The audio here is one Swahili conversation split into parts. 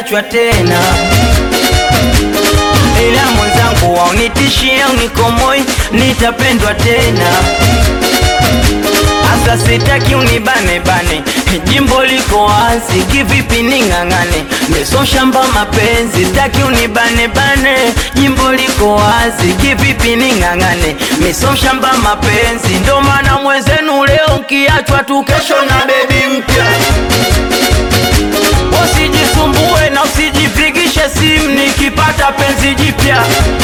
nimeachwa tena, ila mwenzangu waunitishia unikomoi, nitapendwa tena. Asa sitaki unibane bane, jimbo liko wazi, kivipi ning'ang'ane? Meso shamba mapenzi, sitaki unibane bane, jimbo liko wazi, kivipi ning'ang'ane? Meso shamba mapenzi, ndo maana mwenzenu leo kiachwa tu, kesho na bebi mpya. Usijisumbue na usijipigishe simu nikipata penzi jipya.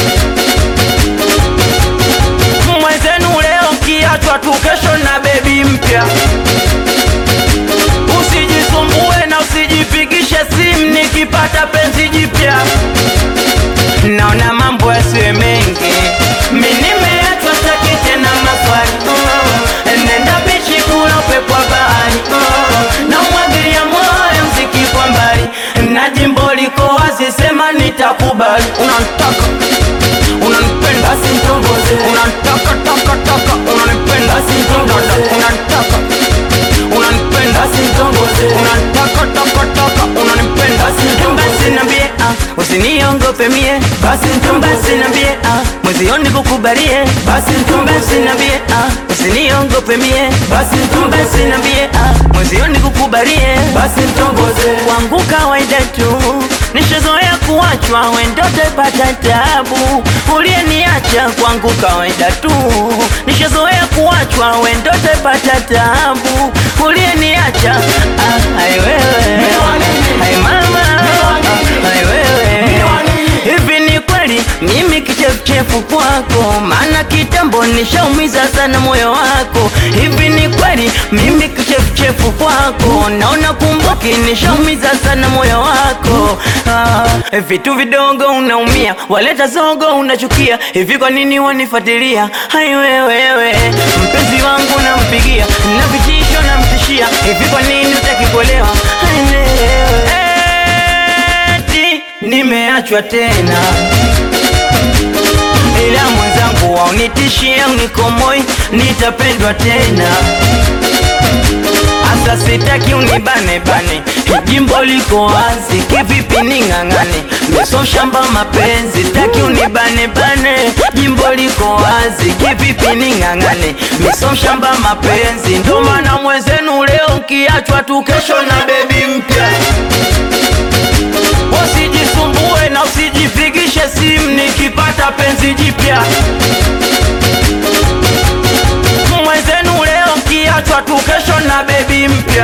Mwenzenu leo kiachwa tu, kesho na bebi mpya. Usijisumbue na usijipigishe simu nikipata penzi jipya. Naona mambo yasiwe mengi, mi nimeachwa sitaki tena maswali. Mm, Nenda bichi kula upepo wa bahari. Mm, Namwagilia moyo mziki kwa mbali, na jimbo liko wazi, sema nitakubali. Unanitaka unanipenda, basi nitongoze. Unanitaka taka taka, unanipenda, basi nitongoze. Unanitaka unanipenda, basi nitongoze. Unanitaka taka taka, unanipenda, basi nitongoze. Basi niambie ah, usiniongope mie, basi nitongoze. Basi niambie ah, mwezioni kukubalie, basi nitongoze. Basi niambie ah, usiniongope mie, basi nitongoze. Basi niambie ah, mwezioni kukubalie, basi nitongoze. Wangu kawaida tu nishazoea kuachwa, wendote pata tabu, uliyeniacha kwangu kawaida tu, nishazoea kuachwa, wendote pata tabu, uliyeniacha ah, ai wewe, ai mama, ah, ai wewe, hivi ni kweli mimi kichefuchefu kwako, maana kitambo nishaumiza sana moyo wako. Hivi ni kweli mimi kichefuchefu kwako, naona kumbuki nishaumiza sana moyo wako. Ah, vitu vidogo unaumia, waleta zogo unachukia, hivi kwa nini wanifuatilia? Hai wewewe, mpenzi wangu nampigia na vitisho namtishia, hivi kwa nini utaki kuolewa? Hai wewe, eti nimeachwa tena ila mwenzangu waunitishia unikomoi, nitapendwa tena. Asa sitaki unibane bane, jimbo liko wazi, kivipi ning'ang'ane? Meso shamba mapenzi, sitaki unibane bane, jimbo liko wazi, kivipi ning'ang'ane? Meso shamba mapenzi, ndo maana mwenzenu leo kiachwa tu, kesho na bebi mpya. Usijisumbue na usijipigishe simu nikipata penzi jipya. Mwenzenu leo kiachwa tu, kesho na bebi mpya.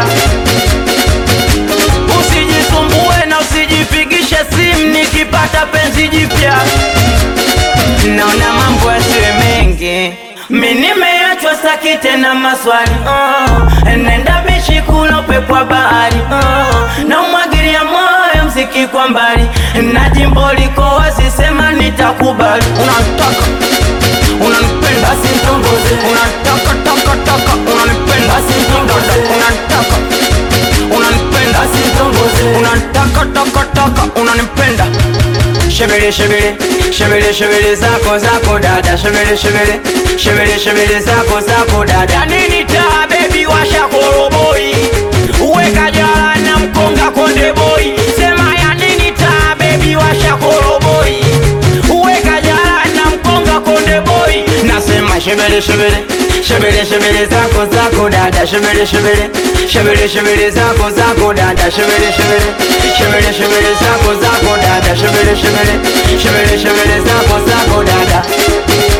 Usijisumbue na usijipigishe simu nikipata penzi jipya. Naona mambo yasiwe mengi, mi nimeachwa, sitaki tena maswali. Oh, nenda bichi kula upepo wa bahari. Oh, namwagilia moyo mziki kwa mbali, na jimbo liko wazi, sema nitakubali. Unataka unanipenda, basi nitongoze. Unataka taka taka, unanipenda, basi nitongoze. Unataka unanipenda, basi nitongoze. Unataka taka taka, unanipenda Shebele shebele shebele shebele zako zako dada shebele shebele shebele shebele zako zako dada nini taa baby washa koroboi uweka jala na mkonga konde boy sema ya nini taa baby washa koroboi uweka jala na mkonga konde boy nasema shebele shebele shebele shebele zako zako dada shebele shebele shebele shebele zako zako dada shebele shebele shebele shebele zako zako dada shebele shebele shebele shebele zako zako dada